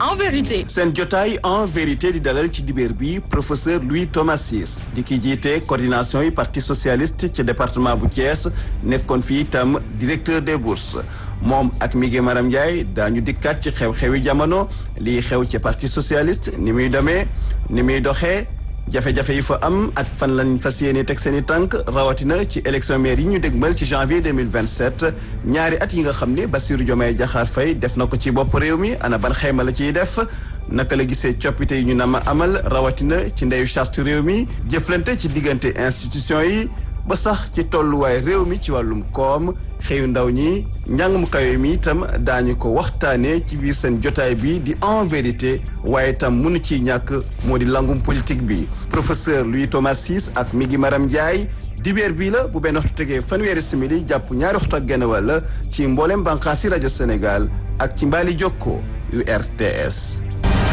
en vérité. seen jotaay en vérité di dalal ci dibéer bi professeur Louis Thomas Ciss di ki jiite coordination yi parti socialiste ci département bu Thiès nekkoon fi itam directeur des bourses moom ak Miguel Maram Ndiaye daañu dikkaat ci xew-xewi jamono lii xew ci parti socialiste ni muy demee ni muy doxee jafe-jafe yi fa am ak fan lañ fas yéene teg seen i tànk rawatina ci élection maire yi ñu dégmal ci janvier 2027 ñaari at yi nga xam ne Bassirou Diomaye Diakhar Faye def na ko ci bopp réew mi ana ban xayma la ciy def naka la gisee coppite yi ñu nama amal rawatina ci ndeyu charte réew mi jëflante ci diggante institution yi ba sax ci tolluwaay réew mi ci wàllum koom xëyu ndaw ñi njàng mu kawe mi itam daañu ko waxtaanee ci biir seen jotaay bi di en vérité waaye itam mënu ciy ñàkk moo di langum politique bi professeur Louis Thomas Ciss ak Migui Maram Ndiaye dibeer bii la bu benn waxtu tegee fanweeri simili jàpp ñaari waxtu ak genn wàll ci mboolem bànqaasi rajo Sénégal ak ci mbaali jokko yu RTS.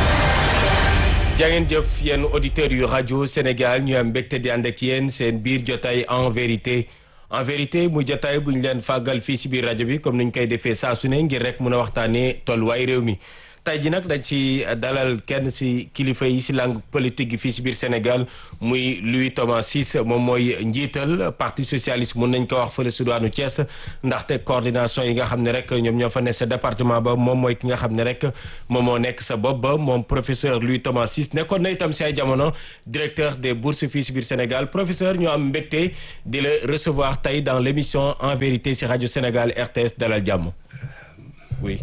jangeen jëf yéen auditeurs yu rajo Sénégal ñu am mbégte di ànd ak yéen seen biir jotaay en vérité en vérité muy jotaay bu ñu leen fàggal fii si biir rajo bi comme ni ñu koy defee saa su ne ngir rek mun a waxtaanee tolluwaay réew mi. tey ji nag dañ ci dalal kenn si kilifa yi si langue politique gi fii si biir Sénégal muy Louis Thomas Ciss moom mooy njiital parti socialiste mun nañ ko wax fële si diwaanu Thiès ndaxte coordination yi nga xam ne rek ñoom ñoo fa ne sa département ba moom mooy ki nga xam ne rek moom moo nekk sa bopp ba moom professeur Louis Thomas Ciss nekkoon na itam si ay jamono directeur des bourses fii si biir Sénégal professeur ñoo am mbégte di la recevoir tey dans l' émission en vérité si rajo Sénégal RTS dalal jàmm oui.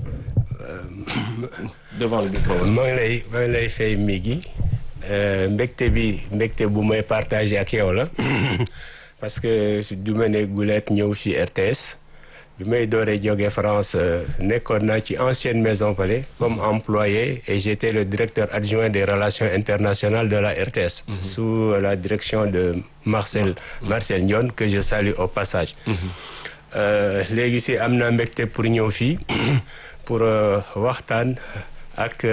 devant le micro. maa ngi lay maa ngi lay fay Migui mbégte bi mbégte bu may partagé ak yow la parce que du ma ne guleet ñëw fi RTS bi may dooree jógee France nekkoon naa ci ancienne maison palais comme employé et j'étais le directeur adjoint des relations internationales de la RTS. sous la direction de Marcel Marcel Ndione que je salue au passage. léegi si am naa mbégte pour ñëw fii. pour waxtaan ak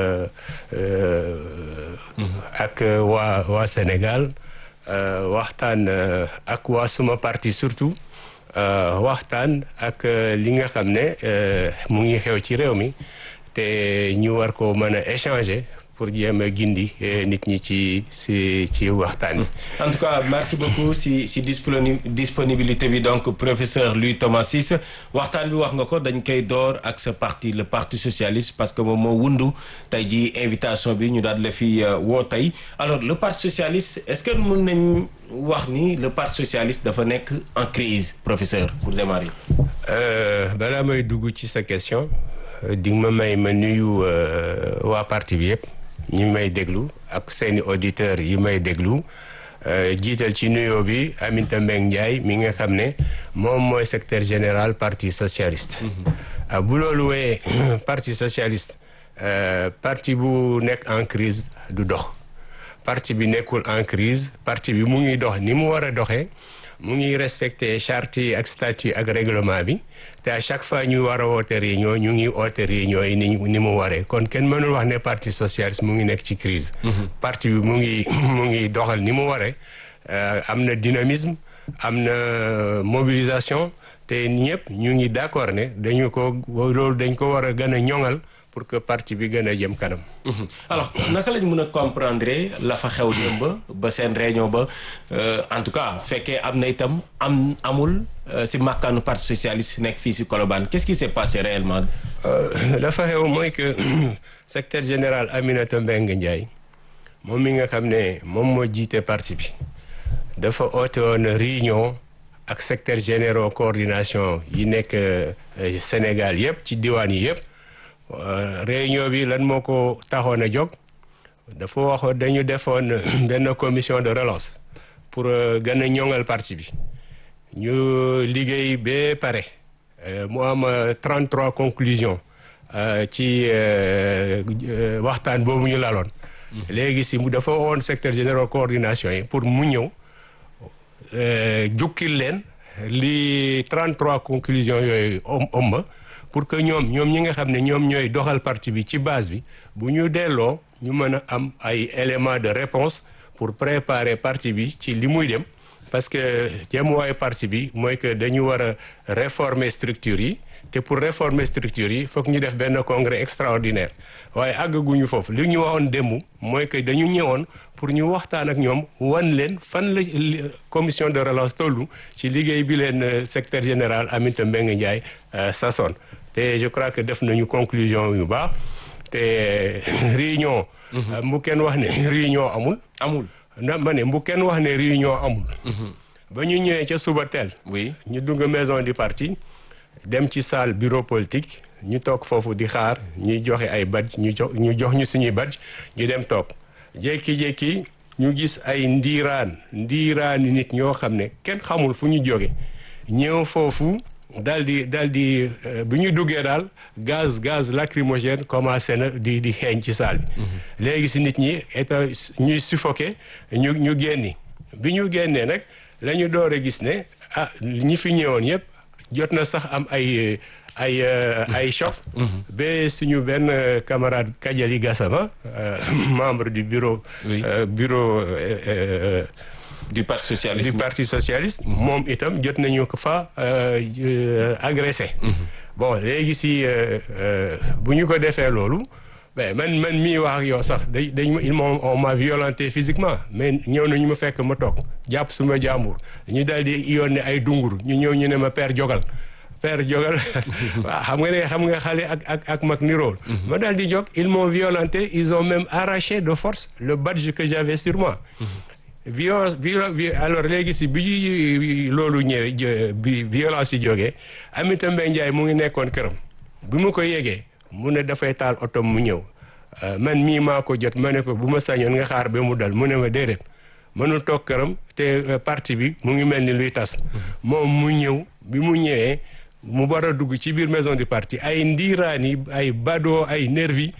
ak waa waa Sénégal waxtaan ak waa suma parti surtout waxtaan ak li nga xam ne mu ngi xew ci réew mi te ñu war ko mën a échanger pour jéem a gindi nit ñi ci ci ci waxtaan bi. en tout cas merci beaucoup si si disponibilité bi donc professeur Louis Thomas Ciss waxtaan bi wax nga ko dañ koy door ak sa parti le parti socialiste parce que moom moo wundu tey ji invitation bi ñu daal la fi woo tey alors le parti socialiste est-ce que mën nañ wax ni le parti socialiste dafa nekk en crise professeur pour démarrer. balaa may dugg ci sa question di nga ma may ma nuyu waa parti bi yëpp. ñi may déglu ak seeni auditeurs yi may déglu jiital ci nuyoo bi Aminata Mbengue Ndiaye mi nga xam ne moom mooy secrétaire général parti socialiste. bu loolu wee parti socialiste parti bu nekk en crise du dox parti bi nekkul en crise parti bi mu ngi dox ni mu war a doxee mu ngi respecté charte yi ak statut ak règlement bi te à chaque fois ñu war a woote réunion ñu ngi woote réunion yi ni ni mu waree kon kenn mënul wax ne parti socialiste mu ngi nekk ci crise parti bi mu ngi mu ngi doxal ni mu waree am na dynamisme am na mobilisation te ñëpp ñu ngi d'accord ne dañu ko loolu dañ ko war a gën a ñoŋal pour que parti bi gën a jëm kanam. alors naka lañ mën a comprendre la fa xew démb ba seen réunion ba en tout cas fekkee am na itam am amul si màkkaanu parti socialiste nekk fii si Colobane qu'est-ce qui s'est passé réellement. la fa xew mooy que secrétaire général Aminata Mbengue Ndiaye moom mi nga xam ne moom moo jiite parti bi dafa oote woon réunion ak secrétaire généraux coordination yi nekk Sénégal yëpp ci diwaan yi yëpp. réunion bi lan moo ko taxoon a jóg dafa waxoon dañu defoon benn commission de relance pour gën a ñoŋal parti bi ñu liggéey ba pare mu am 33 conclusions ci waxtaan boobu ñu laloon. léegi si mu dafa woon secteur général coordination yi pour mu ñëw jukkil leen li 33 conclusions yooyu omba pour que ñoom ñoom ñi nga xam ne ñoom ñooy doxal parti bi ci base bi bu ñu delloo ñu mën a am ay éléments de réponse pour préparer parti bi ci li muy dem parce que jëmuwaayu parti bi mooy que dañu war a réformer structure yi te pour réformer structure yi foog ñu def benn congrès extraordinaire waaye àggaguñu foofu li ñu waxoon démb mooy que dañu ñëwoon pour ñu waxtaan ak ñoom wan leen fan la commission de relance tollu ci liggéey bi leen secrétaire général Aminata Mbengue Ndiaye sasoon te je crois que def nañu conclusion yu baax te réunion bu kenn wax ne réunion amul amul na ma ne bu kenn wax ne réunion amul ba ñu ñëwee ca suba teel oui ñu dugg maison du parti dem ci salle bureau politique ñu toog foofu di xaar ñuy joxe ay badge ñu jox ñu jox ñu suñuy badge ñu dem toog jékki-jékki ñu gis ay ndiiraan ndiiraani nit ñoo xam ne kenn xamul fu ñu jóge ñëw foofu daal di daal di bi ñu duggee daal gaz gaz lacrymogène commencé na di di xeeñ ci salle bi léegi si nit ñi état ñuy suffoqué ñu ñu génni bi ñu génnee nag la ñu door a gis ne ah ñi fi ñëwoon yëpp jot na sax am ay ay ay choc ba suñu benn camarade Kadiali Gassama membre du bureau bureau du parti socialiste du parti socialiste moom itam jot nañu ko fa agressé bon léegi si bu ñu ko defee loolu mais man man mii wax ak yow sax dañ dañ il m'a on m'a violenté physiquement mais ñëw nañu ma fekk ma toog jàpp suma jàmbur ñu daal di yónnee ay dunguru ñu ñëw ñu ne ma père jogal père jogal waaw xam nga ne xam nga xale ak ak ak mag nirool ma daal di jóg ils m'ont violenté ils ont même arraché de force le badge que j'avais sur moi violence alors léegi si bi loolu ñëwee bi violence yi jógee Aminata Mbengue Ndiaye mu ngi nekkoon këram bi mu ko yégee mu ne dafay taal oto mu ñëw man mii maa ko jot ma ne ko bu ma sañoon nga xaar ba mu dal mu ne ma déedéet mënul toog këram te parti bi mu ngi mel ni luy tas moom mu ñëw bi mu ñëwee mu war a dugg ci biir maison du parti ay ndiiraani ay badoo ay nervi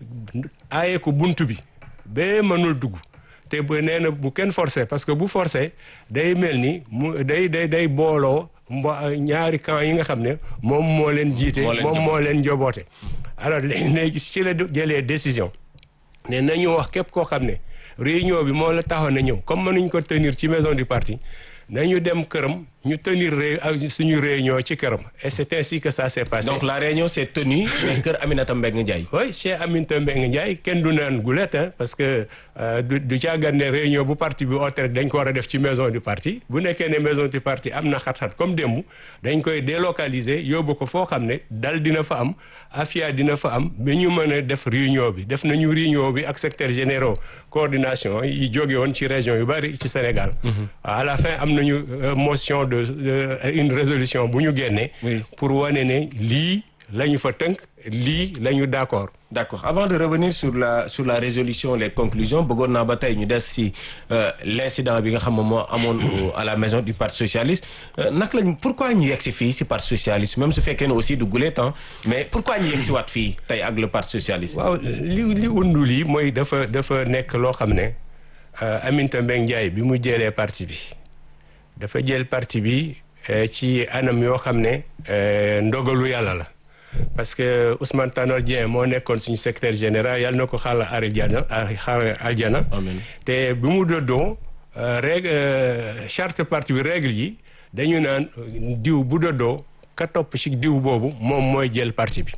aaye ko buntu bi ba mënul dugg te ba nee na bu kenn forcé parce que bu forcé day mel ni mu day day day booloo mbo ñaari camp yi nga xam ne moom moo leen jiite moom moo leen njoboote alors léegi ci la jëlee décision ne nañu wax képp koo xam ne réunion bi moo la taxoon na ñëw comme mënuñ ko tenir ci maison du parti nañu dem këram ñu tenir ré suñu réunion ci këram et c'est ainsi que ça s'est passé. donc la réunion s'est tenue mais kër Aminata Mbengue Ndiaye. oui chez Aminata Mbengue Ndiaye kenn du naan gulet parce que du du caagan ne réunion bu parti bi oote rek dañ ko war a def ci maison du parti bu nekkee ne maison du parti am na xat-xat comme démb dañ koy délocaliser yóbbu ko foo xam ne dal dina fa am afia dina fa am ba ñu mën a def réunion bi def nañu réunion bi ak secrétaire généraux coordination yi jóge woon ci région yu bari ci Sénégal. à la fin am nañu motion de une résolution bu ñu génnee. pour wane ne lii la ñu fa tënk lii la ñu d'accord. d'accord avant de revenir sur la sur la résolution les conclusions bëggoon naa ba tey ñu des ci l'incident bi nga xam moom moo amoon à la maison du parti socialiste naka lañ pourquoi ñu yegg si fii ci parti socialiste même su fekkee ne aussi du gulee temps mais pourquoi ñu yegg si waat fii tey ak le parti socialiste. waaw li li undu lii mooy dafa dafa nekk loo xam ne Aminata Mbengue Ndiaye bi mu jëlee parti bi dafa jël parti bi ci anam yoo xam ne ndogalu yàlla la. parce que Ousmane Tanor Dieng moo nekkoon suñu secrétaire général yàlla na ko xaala aljana xaar aljana te bi mu doddoo règle charte parti bi règle yi dañu naan diw bu doddoo ka topp ci diw boobu moom mooy jël parti bi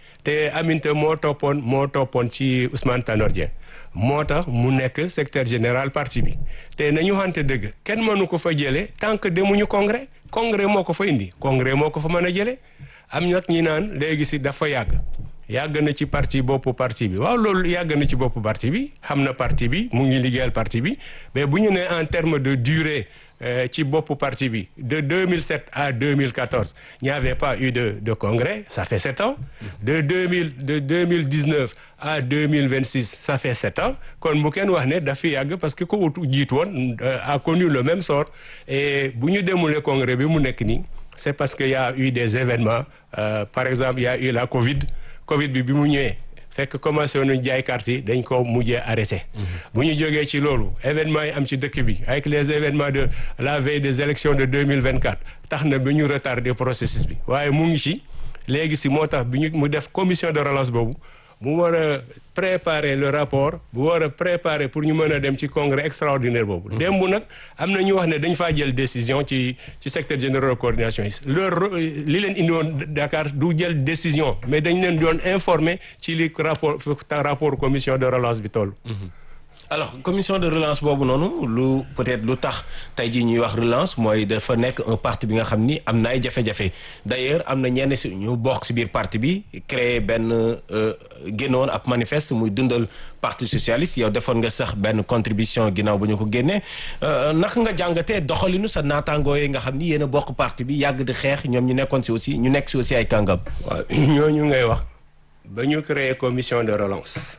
te Aminata moo toppoon moo toppoon ci Ousmane Tanor Dieng moo tax mu nekk secrétaire général parti bi te nañu xante dëgg kenn mënu ko fa jëlee tant que demuñu congrès congrès moo ko fa indi congrès moo ko fa mën a jëlee am nag ñi naan léegi si dafa yàgg yàgg na ci parti boppu parti bi waaw loolu yàgg na ci boppu parti bi xam na parti bi mu ngi liggéeyal parti bi mais bu ñu nee en terme de durée ci boppu parti bi de 2007 à 2014 il n'y avait pas eu de de congrès ça fait sept ans de 2000 de 2019 à 2026 ça fait sept ans kon bu kenn wax ne dafi yàgg parce que ko utu jiit woon a connu le même sort et bu ñu demulee congrès bi mu nekk nii c'est parce que y a eu des événements euh, par exemple il y a eu la Covid Covid bi bi mu ñëwee fekk commencé woon jaay carte yi dañ ko mujjee arrêté. bu ñu jógee ci loolu événements yi am ci dëkk bi avec les événements de la veille des élections de 2024 tax na ba ñu retardé processus bi waaye mu ngi ci léegi si moo tax bi ñu mu def commission de relance boobu mu war a préparer le rapport bu war a préparer pour ñu mën a dem ci congrès extraordinaire boobu démb nag am na ñu wax ne dañ faa jël décision ci ci secteur général de coordination yi leur li leen indi woon Dakar du jël décision mais dañ leen doon informer ci li rapport rapport commission de relance bi toll alors commission de relance boobu noonu lu peut-être lu tax tey jii ñuy wax relance mooy dafa nekk un parti bi nga xam ni am na ay jafe-jafe d'ailleurs am na ñenn si ñu bokk si biir parti bi créé benn génnoon ab manifeste muy dundal parti socialiste yow defoon nga sax benn contribution ginnaaw bu ñu ko génnee naka nga jàngatee doxalinu sa naataangoo yi nga xam ni yéen a bokk parti bi yàgg di xeex ñoom ñu nekkoon si aussi ñu nekk si aussi ay kàngam. waaw ñooñu ngay wax ba ñu créé commission de relance.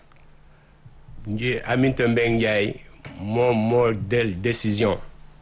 nji Aminata Mbengue Ndiaye moom moo del décision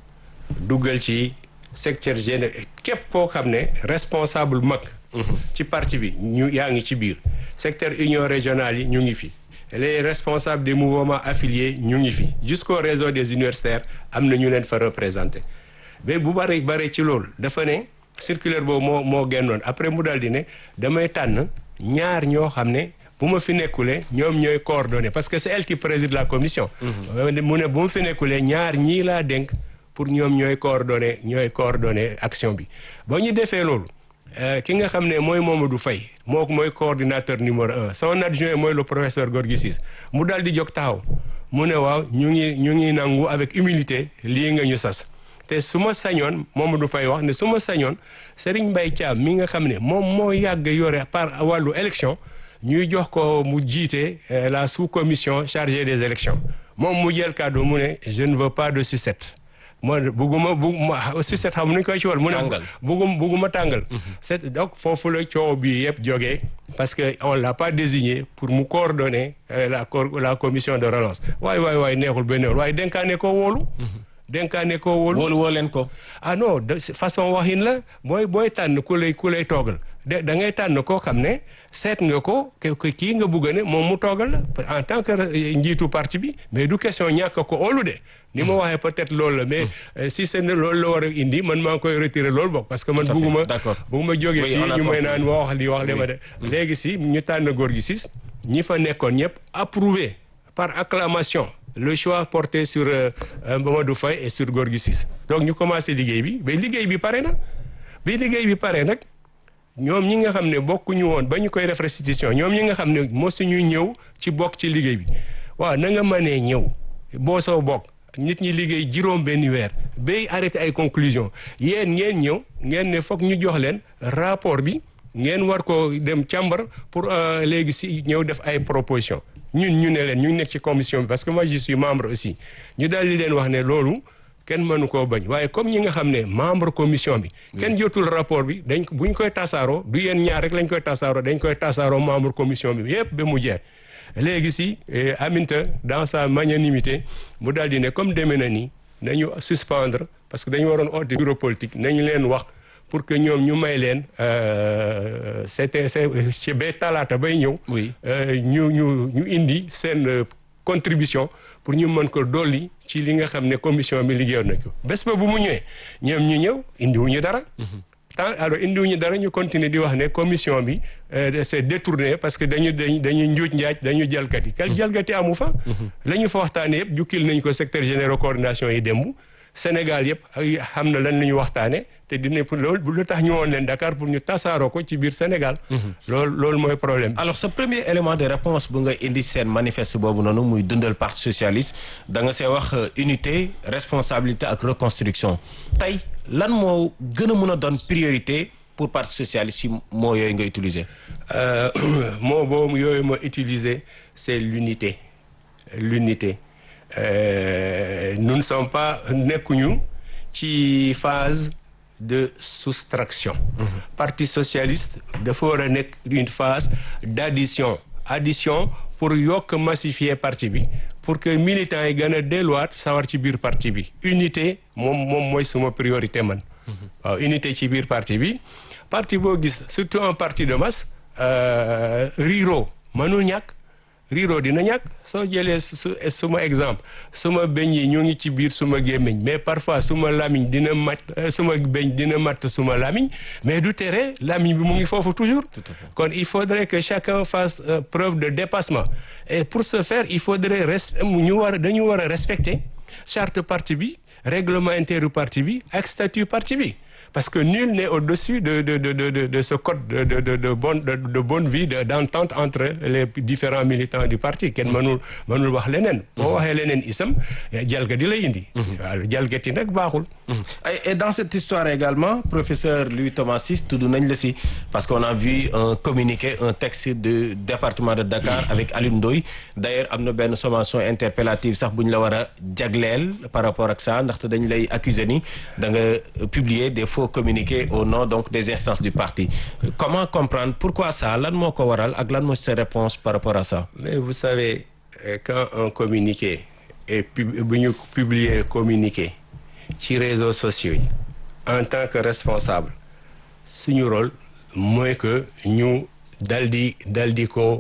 duggal ci secteur général képp koo xam ne responsable mag ci parti bi ñu yaa ngi ci biir secteur union régionale yi ñu ngi fi les responsables des mouvements affiliés ñu ngi fi jusqu'au réseau des universitaires am na ñu leen fa représenté mais bu bari bari ci loolu dafa ne circulaire boobu moo moo génnoon après mu daal di ne damay tànn ñaar ñoo xam ne bu ma fi nekkulee ñoom ñooy coordonné parce que c'est elle qui préside la commission. mu ne bu ma fi nekkulee ñaar ñii laa dénk pour ñoom ñooy coordonné ñooy coordonné action bi. ba ñu defee loolu ki nga xam ne mooy Mamadou Faye moo mooy coordinateur numéro un son adjoint mooy le professeur Gorgui Ciss mu daal di jóg taxaw mu ne waaw ñu ngi ñu ngi nangu avec humilité lii nga ñu sas. te su ma sañoon Mamadou Faye wax ne su ma sañoon Serigne Mbaye Thiam mi nga xam ne moom moo yàgg yore par wàllu élection. ñuy jox ko mu jiite la sous-commission chargée des élections moom mu jël kàddu mu ne je ne veux pas de sucette moo bugguma bugguma sucette xam nuñ koy ci wal mu ne buggum bugguma tàngal c'est donc foofu la coow bi yëpp jógee parce que on l'a pas désigné pour mu coordonner la la commission de relance waay waay waay neexul benn waaye dénkaane ko wóolu dénkaane ko wóolu wóolu woo leen ko ah non de façon waxin la booy booy tànn ku lay ku lay toogal de da ngay tànn koo xam ne seet nga ko kii nga bugg ne moom mu toogal la en tant que njiitu parti bi mais du question ñàkk ko óolu de ni ma waxee peut-être loolu la mais si c'est loolu la war a indi man maa ngi koy retirer loolu bokk parce que man bugguma bugguma jógee fii ñu may naan wax li wax li ma de léegi si ñu tànn góor gi sis ñi fa nekkoon ñëpp approuvé par acclamation le choix porté sur Mamadou Faye et sur Gorgui Ciss donc ñu commencé liggéey bi mais liggéey bi pare na bi liggéey bi pare nag ñoom ñi nga xam ne bokkuñu woon ba ñu koy def restitution ñoom ñi nga xam ne mosuñu ñëw ci bokk ci liggéey bi waaw na nga mënee ñëw boo soo bokk nit ñi liggéey juróom benn weer bay arrêté ay conclusion yéen ngeen ñëw ngeen ne foog ñu jox leen rapport bi ngeen war ko dem càmbar pour léegi si ñëw def ay proposition ñun ñu ne leen ñu nekk ci commission bi parce que moi je suis membre aussi ñu daal di leen wax ne loolu kenn mënu koo bañ waaye comme ñi nga xam ne membre commission bi kenn jotul rapport bi dañ bu ñu koy tasaaroo du yéen ñaar rek lañ koy tasaaroo dañ koy tasaaroo membre commission bi yépp ba mu jeex léegi si Aminta dans sa magnanimité mu daal di ne comme demee na ni nañu suspendre parce que dañu waroon oote bureau politique nañu leen wax pour que ñoom ñu may leen c'était ci ba talaata bay ñëw ñu ñu ñu indi seen contribution pour ñu mën ko dolli ci li nga xam ne commission bi liggéeyoon na ko bés ba bu mu ñëwee ñoom ñu ñëw indiwuñu dara tant alors indiwuñu dara ñu continuer di wax ne commission bi c'est détourné parce que dañu dañu dañuy njuuj njaaj dañu jalgati kal jalgati amu fa la ñu fa waxtaane yëpp jukkil nañ ko secteur général coordination yi démb Sénégal yëpp ay xam na lan la ñu waxtaane te dina pour loolu lu tax ñu woon leen Dakar pour ñu tasaaroo ko ci biir Sénégal loolu loolu mooy problème alors ce premier élément de réponse bu nga indi seen manifeste boobu noonu muy dundal parti socialiste da nga see wax unité responsabilité ak reconstruction tey lan moo gën a mën a doon priorité pour parti socialiste si moo yooyu nga utiliser moo boobu yooyu ma utiliser c'est l'unité l'unité Euh, nous ne sommes pas nekkuñu ci phase de soustraction mm-hmm. parti socialiste dafa war a nekk une phase d'addition addition pour yokk massifier parti bi pour que militants yi gën a delluwaat sawar ci biir parti bi unité moom moom mooy suma priorité man waaw mm-hmm. uh, unité ci biir parti bi parti boo gis surtout un parti de masse euh, riiro mënul ñàkk riiroo dina ñàkk soo jëlee su suma exemple suma beñ yi ñoo ngi ci biir suma gémmiñ mais parfois suma lamiñ dina mat suma beñ dina mat suma lamiñ mais du tere lamiñ bi mu ngi foofu toujours kon il faudrait que chacun fasse euh, preuve de dépassement et pour ce faire il faudrait res ñu war dañu war a respecter charte parti bi règlement intérieur parti bi ak statut parti bi parce que nul n'est au-dessus de de de de de ce code de de de de bonne de, de bonne vie de d'entente entre les différents militants du parti kenn mënul mënul wax leneen. boo waxee leneen isam jalgati lay indi. waaw jalgati nag baaxul. et dans cette histoire également professeur Louis Thomas Ciss tudd nañ la si parce qu'on a vu un communiqué un texte du département de Dakar avec Alioune Ndoye d'ailleurs am na benn sommation interpellative sax bu ñu la war a jagleel par rapport ak ça ndaxte dañ lay accuser ni da nga publier des faux communiqués au nom donc des instances du parti comment comprendre pourquoi ça lan moo ko waral ak lan moo sa réponse par rapport à ça mais vous savez quand un communiqué est bu ñu publier communiqué ci réseaux sociaux yi en tant que responsable suñu rôle mooy que ñu dal di dal di ko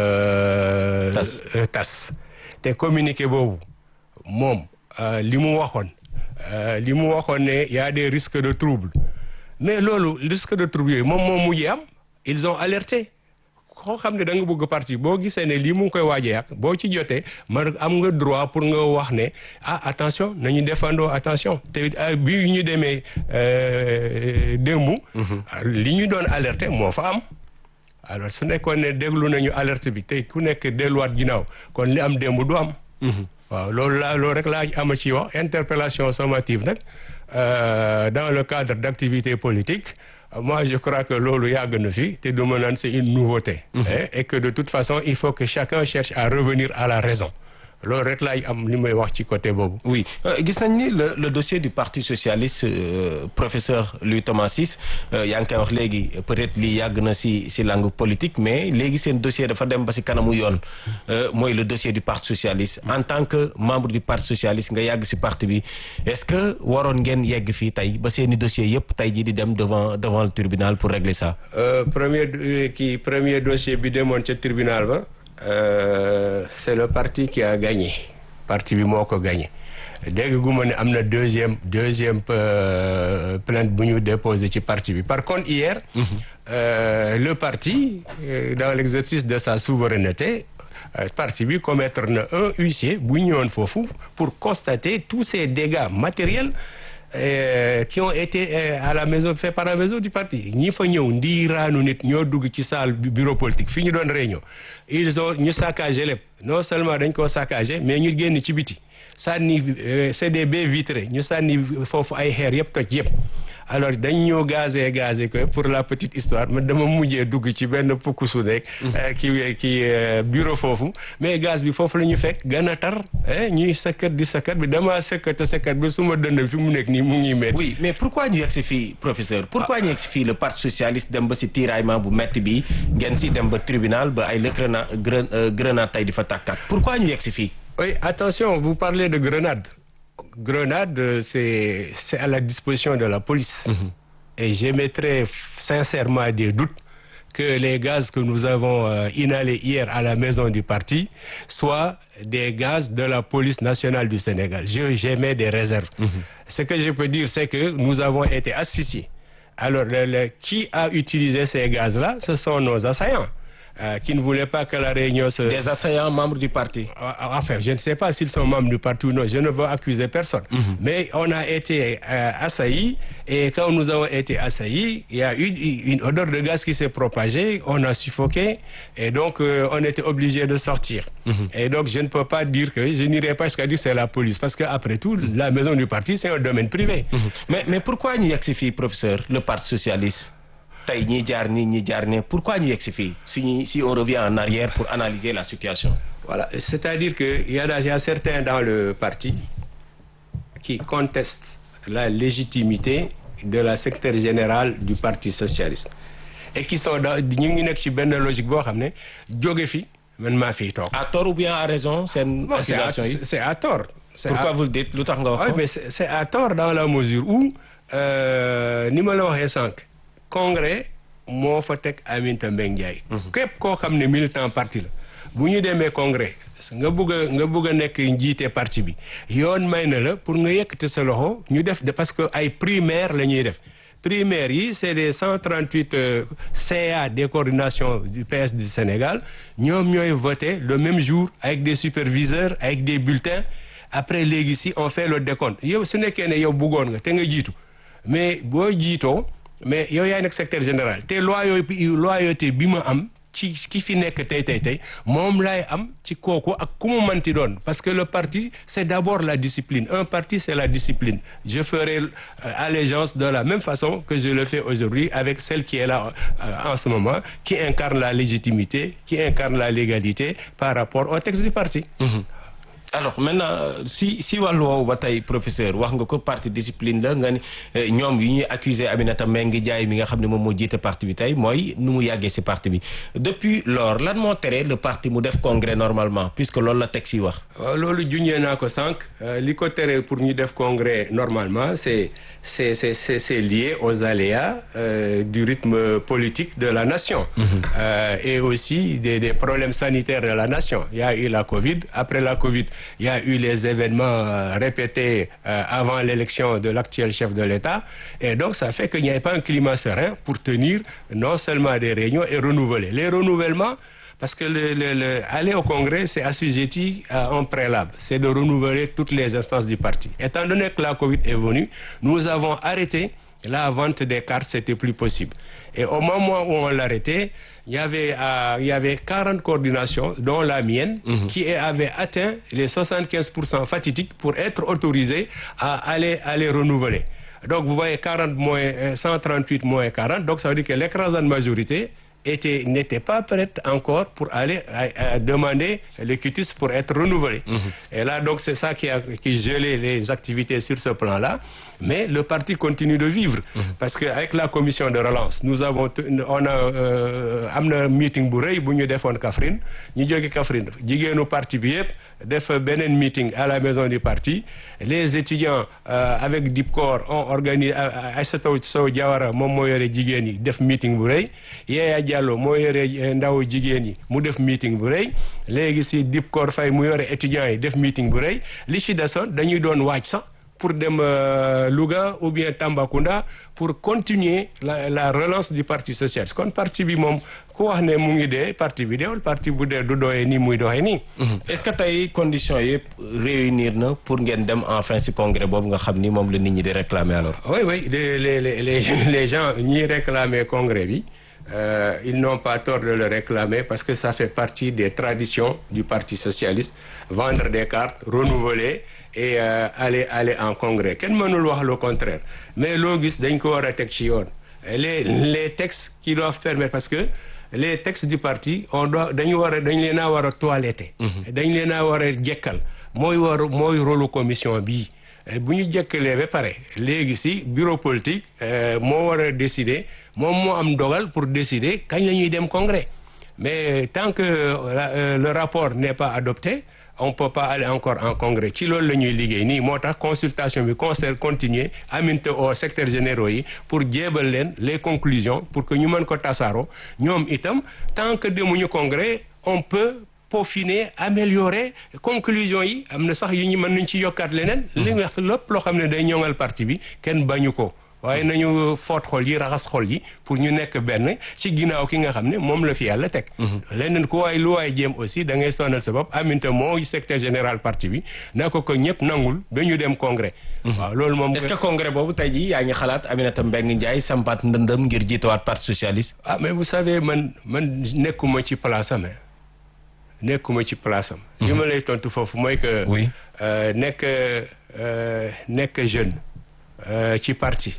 tas te communiqué boobu moom li mu waxoon li mu waxoon ne y a des risques de trouble mais loolu risque de trouble yooyu moom moom mujjee am ils ont alerté koo xam ne da nga bëgg parti boo gisee ne lii mu ngi koy waaj a yàq boo ci jotee man am nga droit pour nga wax ne ah attention nañu defandoo attention te bi ñu demee démb. li ñu doon alerter moo fa am. alors su nekkoon ne déglu nañu alerte bi te ku nekk delluwaat ginnaaw kon li am démb du am. waaw loolu laa loolu rek laa ama ci wax interpellation sommative nag dans le cadre d'activités politiques moi je crois que loolu yàgg na fi te du ma naan c'est une nouveauté et que de toute façon il faut que chacun cherche à revenir à la raison loolu rek laay am li may wax ci côté boobu. oui gis nañ ni le le dossier du parti socialiste euh, professeur Louis Thomas Ciss yaa ngi koy wax léegi peut-être lii yàgg na si si langue politique mais léegi seen dossier dafa dem ba si kanamu yoon mooy le dossier du parti socialiste en tant que membre du parti socialiste nga yàgg si parti bi est-ce que waroon ngeen yegg fii tey ba seeni dossier yëpp tey jii di dem devant devant le tribunal pour régler ça. Euh, premier kii premier dossier bi demoon ca tribunal ba. Euh, c'est le parti qui a gagné parti bi moo ko gagné dégg gu ma ne am na deuxième deuxième euh, plainte bu ñu déposé ci parti bi par contre hier mm -hmm. euh, le parti dans l'exercice de sa souveraineté parti bi commettre na un huissier bu ñëwoon foofu pour constater tous ces dégâts matériels Euh, qui ont été euh, à la maison fait par la maison du parti ñi fa ñëw ndiiraanu nit ñoo dugg ci salle bureau politique fi ñu doon réunion ils ont ñu saccagé lépp non seulement dañ koo saccagé mais ñu génn ci biti sànni euh, c'est des baies vitrées ñu sànni foofu ay xeer yëpp toj yëpp alors dañ ñoo gazé gazé que pour la petite histoire man dama mujjee dugg ci benn pukkusu nekk ki ki bureau foofu mais gaz bi foofu la ñu fekk gën a tar ñuy sëkkat di sëkkat bi dama sëkkat sëkkat bi su ma dënd fi mu nekk nii mu ngi metti oui mais pourquoi ñu yegg si fii professeur pourquoi ñu yegg si fii le parti socialiste dem ba si tiraillement bu metti bi ngeen si dem ba tribunal ba ay lëkrena grenade tey di fa tàkkat pourquoi ñu yegg si fii oui attention vous parlez de grenade grenade c'est c'est à la disposition de la police mmh. et j'émettrais sincèrement des doutes que les gaz que nous avons euh, inhalés hier à la maison du parti soient des gaz de la police nationale du Sénégal je j'émets des réserves mmh. ce que je peux dire c'est que nous avons été asphyxiés alors le, le, qui a utilisé ces gaz-là ce sont nos assaillants Euh, qui ne voulaient pas que la réunion se... Des assaillants membres du parti. Enfin, je ne sais pas s'ils sont membres du parti ou non. Je ne veux accuser personne. Mm -hmm. Mais on a été euh, assaillis et quand nous avons été assaillis, il y a eu une odeur de gaz qui s'est propagée. On a suffoqué et donc euh, on était obligé de sortir. Mm -hmm. Et donc je ne peux pas dire que je n'irai pas jusqu'à dire c'est la police parce que après tout, mm -hmm. la maison du parti c'est un domaine privé. Mais mais pourquoi ñu yegg si fii professeur le parti socialiste? tey ñi jaar nii ñi jaar ne pourquoi ñu yegg si fii suñu si on revient en arrière pour analyser la situation. voilà c'est-à-dire que il y a il y a certains dans le parti qui contestent la légitimité de la secrétaire générale du parti socialiste et qui sont dans ñu ngi nekk ci benn logique boo xam ne jóge fi man maa fiy toog. à tort ou bien à raison seen. accusation yi c'est à tort. pourquoi vous le dites lu tax nga wax ko. mais c'est à tort dans la mesure où ni ma la waxee sànq. congrès moo fa teg Aminata Mbengue Ndiaye képp koo xam ne militant parti la bu ñu demee congrès nga bëgg a nga bëgg a nekk njiite parti bi yoon may na la pour nga yëkkati sa loxo ñu def de parce que ay primaire la ñuy def primaires yi c'est les 138 euh, CA des coordinations du PS du Sénégal ñoom ñooy voté le même jour avec des superviseurs avec des bulletins après léegi si on fait le décompte yow su nekkee ne yow bëggoon nga te nga jiitu mais boo jiitoo mais yow yaay nekk secrétaire général te loyauté loyauté bi ma am ci ki fi nekk tey tey tey moom laay am ci kooku ak ku mu manti doon parce que le parti c'est d'abord la discipline un parti c'est la discipline je ferai euh, allégeance de la même façon que je le fais aujourd'hui avec celle qui est là euh, en ce moment qui incarne la légitimité qui incarne la légalité par rapport au texte du parti Mmh. alors maintenant si si wàllu woowu ba tey professeur wax nga ko parti discipline la nga ni ñoom yi ñuy accuser Aminata Mbengue Ndiaye mi nga xam ne moom moo jiite parti bi tey mooy nu mu yàggee si parti bi depuis lors lan moo tere le parti mu def congrès normalement puisque loolu la teg si wax. waaw loolu junjee naa ko sànq li ko tere pour ñu def congrès normalement c'est c'est c'est c'est c'est lié aux aléas euh, du rythme politique de la nation. Mmh. Euh, et aussi des des problèmes sanitaires de la nation il y a eu la Covid après la Covid. Il y a eu les événements euh, répétés euh, avant l'élection de l'actuel chef de l'État et donc ça fait qu'il n'y avait pas un climat serein pour tenir non seulement des réunions et renouveler les renouvellements parce que le, le, le aller au congrès c'est assujetti à un préalable c'est de renouveler toutes les instances du parti étant donné que la Covid est venue nous avons arrêté la vente des cartes c'était plus possible et au moment où on l'arrêtait il y avait euh, il y avait 40 coordinations dont la mienne mmh. qui avait atteint les 75% fatidiques pour être autorisées à aller à les renouveler donc vous voyez 40 moins 138 moins 40 donc ça veut dire que l'écrasante majorité était n'était pas prête encore pour aller à, à demander le quitus pour être renouvelé. Mmh. Et là donc c'est ça qui a qui gelé les activités sur ce plan-là, mais le parti continue de vivre mmh. parce que avec la commission de relance, nous avons on a euh, am na meeting bu rëy bu ñu defoon Kaffrine ñu jóge Kaffrine jigéenu parti bi yëpp def beneen meeting à la maison du parti les étudiants euh, avec DIPCOR ont organisé Aïssata Sow Diawara moom moo yore jigéen yi def meeting bu rëy Diallo moo yore ndaw jigéen yi mu def meeting bu rëy léegi si Dipkor Faye mu yore étudiants yi def meeting bu rëy li ci desoon dañuy doon waaj sax pour dem Louga ou bien Tambacounda pour continuer la la relance du parti socialiste kon parti bi moom ku wax ne mu ngi dee parti bi deewul parti bu dee du doxee nii muy doxee nii. est-ce que tey conditions yëpp réunir na pour ngeen dem enfin ci congrès boobu nga xam ni moom la nit ñi di réclamer alors. oui oui les les les les gens ñiy réclamer congrès bi. Euh, ils n'ont pas tort de le réclamer parce que ça fait partie des traditions du Parti socialiste vendre des cartes renouveler et euh, aller aller en congrès kenn mënul wax le contraire mais loo gis dañ ko war a teg ci yoon les les textes qui doivent permettre parce que les textes du parti on doit dañu war a dañ leen a war a toiletter dañ leen a war a jekkal mooy war mooy rôle commission bii bu ñu jëkkalee ba pare léegi si bureau politique moo war a décider moom moo am dogal pour décider kañ la ñuy dem congrès mais tant que euh, le rapport n'est pas adopté on peut pas aller encore en congrès ci loolu la ñuy liggéey nii moo tax consultation bi concert continuer aminte au secrétaire généraux yi pour jéebal leen les conclusions pour que ñu mën ko tasaaroo ñoom itam tant que demuñu congrès on peut peaufiner améliorer conclusion yi am na sax yu ñu mën nañ ci yokkaat leneen li nga lépp loo xam ne day ñoŋal parti bi kenn bañu ko waaye nañu foot xol yi raxas xol yi pour ñu nekk benn ci ginnaaw ki nga xam ne moom la fi yàlla teg leneen ku waay lu waay jéem aussi da ngay sonal sa bopp aminte moo secrétaire général parti bi na ko ko ñëpp nangul dañu dem congrès waaw loolu moom est-ce que congrès boobu tey jii yaa ngi xalaat Aminata Mbengue Ndiaye sampaat ndëndëm ngir jiitawaat parti socialiste ah mais vous savez man man nekkuma ci place am nekkuma ci place am li ma lay tontu foofu mooy que oui nekk nekk jeune ci parti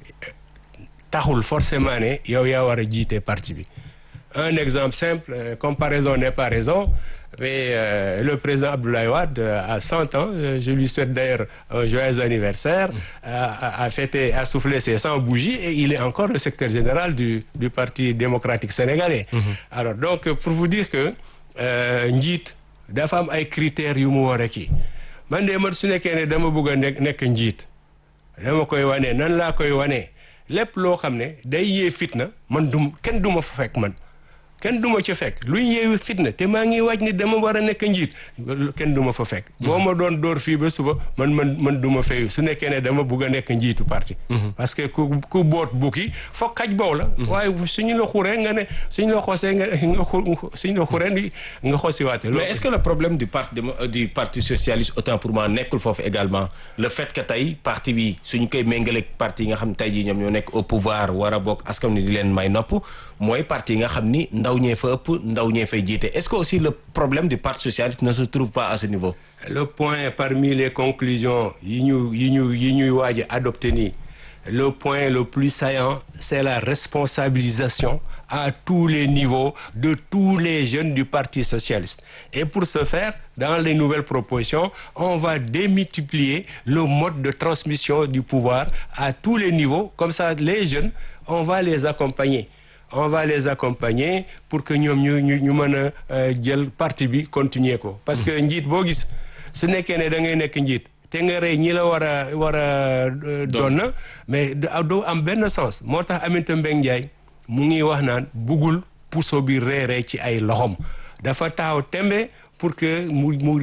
taxul forcément ne yow yaa war a jiite parti bi un exemple simple euh, comparaison n'est pas raison mais euh, le président Abdoulaye Wade a cent ans je lui souhaite d'ailleurs un joyeux anniversaire a, a fêté a soufflé ses cent bougies et il est encore le secrétaire général du du parti démocratique sénégalais mm -hmm. alors donc pour vous dire que njiit dafa am ay critères yu mu war a kii man de man su nekkee ne dama bëgg a nekk nekk njiit dama koy wane nan laa koy wane lépp loo xam ne day yee fitna man dum kenn du ma fa fekk man kenn du ma ca fekk luy yeewi fitna te maa ngi waaj ni dama war a nekk njiit kenn du ma fa fekk boo ma doon dóor fii ba suba man man man du ma fayu su nekkee ne dama bugg a nekk njiitu parti parce que ku ku boot bukki foog xaj boow la waaye suñu la xuree nga ne suñu la xosee nga nga xu suñu la xuree nga xosiwaate mais est-ce que le problème du parti du parti socialiste autant pour moi nekkul foofu également le fait que tey parti bi suñu koy méngaleeg parti yi nga xam ne tey jii ñoom ñoo nekk au pouvoir war a bokk askan ni di leen may nopp mooy parti yi nga xam ni ndaw ñee fa ëpp ndaw ñee fay jiite est-ce que aussi le problème du parti socialiste ne se trouve pas à ce niveau le point parmi les conclusions yi ñu yi ñu yi ñuy waaj a adopté nii le point le plus saillant c'est la responsabilisation à tous les niveaux de tous les jeunes du Parti socialiste et pour ce faire dans les nouvelles propositions on va démultiplier le mode de transmission du pouvoir à tous les niveaux comme ça les jeunes on va les accompagner on va les accompagner pour que ñoom ñu ñu ñu mën a jël parti bi continuer ko parce que njiit boo gis su nekkee ne da ngay nekk njiit te nga rey ñi la war a war a doon na mais doo am benn sens moo tax Aminata Mbengue Ndiaye mu ngi wax naan buggul puso bi reeree ci ay loxom dafa taxaw tembe pour que mu mu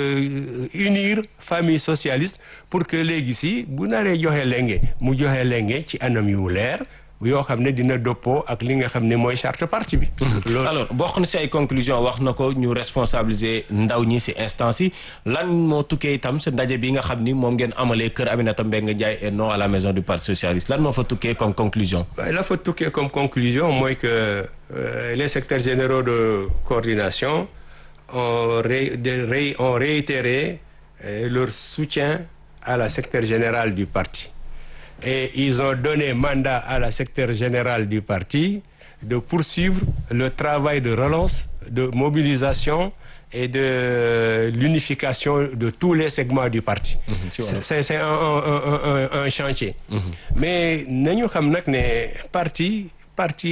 unir famille socialiste pour que léegi si bu naree joxe lenge mu joxe lenge ci anam yu leer yoo xam ne dina dëppoo ak li nga xam ne mooy charte parti bi. loolu alors bokk na si ay conclusion wax na ko ñu responsabiliser ndaw ñi si instance yi lan moo tukkee itam sa ndaje bi nga xam ni moom ngeen amalee kër Aminata Mbengue Ndiaye et non à la maison du parti socialiste lan moo fa tukkee comme conclusion. la fa tukkee comme conclusion mooy que les secrétaires généraux de coordination ont ré ont réitéré leur soutien à la secrétaire générale du parti. et ils ont donné mandat à la secrétaire générale du parti de poursuivre le travail de relance, de mobilisation et de l'unification de tous les segments du parti. Mmh, c'est c'est un, un, un, un chantier. Mmh. Mais nañu xam nag ne parti parti